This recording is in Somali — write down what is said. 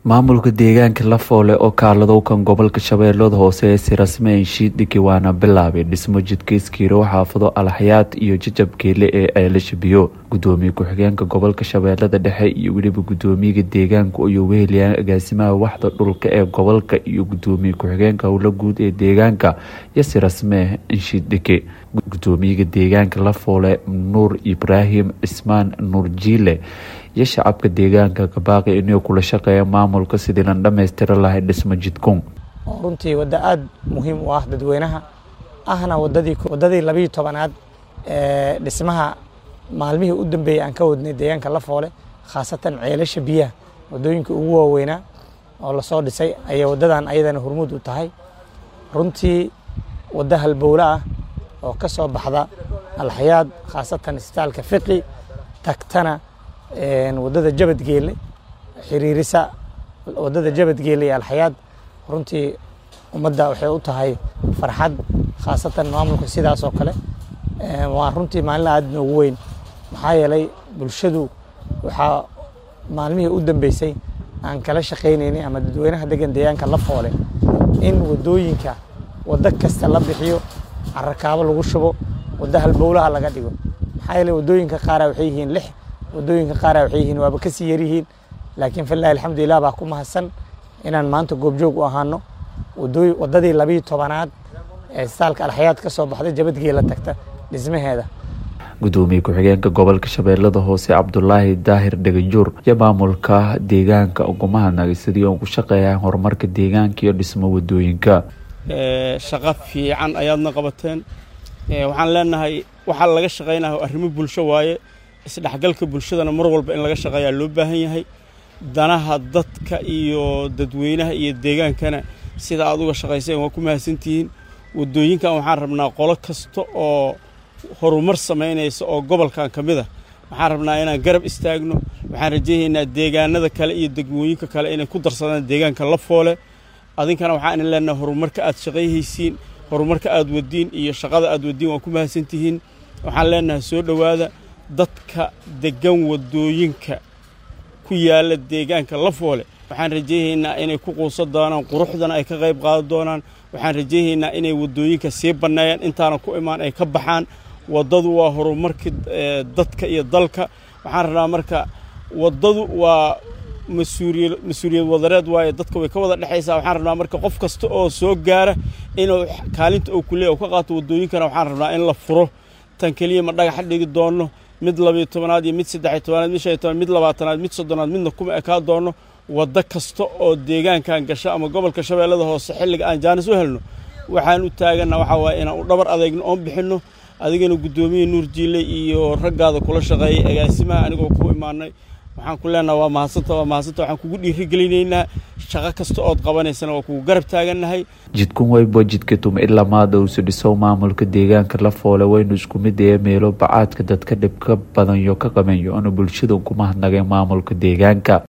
maamulka deegaanka lafoole oo kaaladowkan gobolka shabeellada hoose ee si rasmi anshiidhigi waana bilaabay dhismo jidka iskiiro xaafado alxayaad iyo jajab geele ee ceelasha biyo gudoomiye ku-xigeenka gobolka shabeellada dhexe iyo weliba gudoomiyaga deegaanka iyo weheliyaan agaasimaha waxda dhulka ee gobolka iyo gudoomiye ku-xigeenka howlo guud ee deegaanka iyo si rasmi anshiidhigi gudoomiyaga deegaanka lafoole nuur ibraahim cismaan nuur jiile iyo shacabka deegaanka kabaaqi inay kula shaqeeya maamulka sidii lan dhammaystira lahay dhismo jidkun runtii waddo aada muhiim u ah dadweynaha ahna wadadii waddadii labiiyo tobanaad ee dhismaha maalmihii u dambeeyey aan ka wadnay deegaanka lafoole khaasatan ceelasha biyaha waddooyinka ugu waaweynaa oo lasoo dhisay ayay waddadan ayadana hormuud u tahay runtii waddo halbowle ah oo ka soo baxda alxayaad khaasatan isbitaalka fiqi tagtana waddada jabadgeele xiriirisa waddada jabadgeele iyo alxayaad runtii ummadda waxay u tahay farxad khaasatan maamulka sidaas oo kale waa runtii maalin aada noogu weyn maxaa yeelay bulshadu waxaa maalmihii u dambeysay aan kala shaqaynaynay ama dadweynaha degan deegaanka la foole in waddooyinka waddo kasta la bixiyo carakaabo lagu shubo waddo halbowlaha laga dhigo maxaa yeelay waddooyinka qaara waxay yihiin lix waddooyinka qaara waxay yihiin waaba kasii yaryihiin laakiin filahi alxamdulilah baa ku mahadsan inaan maanta goobjoog u ahaano waddadii labiiyo tobanaad ee istaalka alxayaad ka soo baxday jabadgeela tagta dhismaheeda gudoomiye ku-xigeenka gobolka shabeellada hoose cabdulaahi daahir dhagajuur iyo maamulka deegaanka ugumahadnagay sidii ugu shaqeeyaan horumarka deegaanka iyo dhismo waddooyinka shaqo fiican ayaadna qabateen waxaan leenahay waxaa laga shaqaynayo arrimo bulsho waaye isdhexgalka bulshadana mar walba in laga shaqeeyaa loo baahan yahay danaha dadka iyo dadweynaha iyo deegaankana sida aad uga shaqayseen waa ku mahadsantihiin waddooyinkan waxaan rabnaa qolo kasta oo horumar samaynaysa oo gobolkan ka mid a waxaan rabnaa inaan garab istaagno waxaan rajaynaynaa deegaanada kale iyo degmooyinka kale inay ku darsadaan deegaanka la foole adinkana waxaan idin leenahay horumarka aad shaqayhaysiin horumarka aad wadiin iyo shaqada aad wadiin waa ku mahadsantihiin waxaan leenahay soo dhowaada dadka degan waddooyinka ku yaalla deegaanka lafoole waxaan rajaynaynaa inay ku quusan doonaan quruxdana ay ka qayb qaadan doonaan waxaan rajaynaynaa inay waddooyinka sii banneeyaan intaana ku imaan ay ka baxaan waddadu waa horumarkii dadka iyo dalka waxaan rabnaa marka waddadu waa mas-uuliya mas-uuliyad wadareed waaye dadka way ka wada dhexaysaa waxaan rabnaa marka qof kasta oo soo gaara inuu kaalinta uu kuleeya u ka qaato waddooyinkana waxaan rabnaa in la furo tan keliya ma dhagaxa dhigi doonno mid labiyo tobanaad iyo mid saddexiyo tobanaad mid shan iyo tobanaad mid labaatanaad mid soddonaad midna kuma ekaa doonno waddo kasta oo deegaankan gasho ama gobolka shabeellada hoose xilliga aan jaanis u helno waxaan u taaganna waxaa waaye inaan u dhabar adeegno oon bixinno adigana guddoomiye nuur jiile iyo raggaada kula shaqeeyay agaasimaha anigoo ku imaanay waxaan ku leenaha waa mahadsanta waa mahadsanta waxaan kugu dhiirigelinaynaa shaqo kasta ood qabanaysana waa kugu garab taagannahay jidkun wayba jidka tuma ilaa maada uusi dhiso maamulka deegaanka la foole waynu isku mid ee meelo bacaadka dadka dhib ka badanyo ka qabanyo ana bulshada ugumahadnageen maamulka deegaanka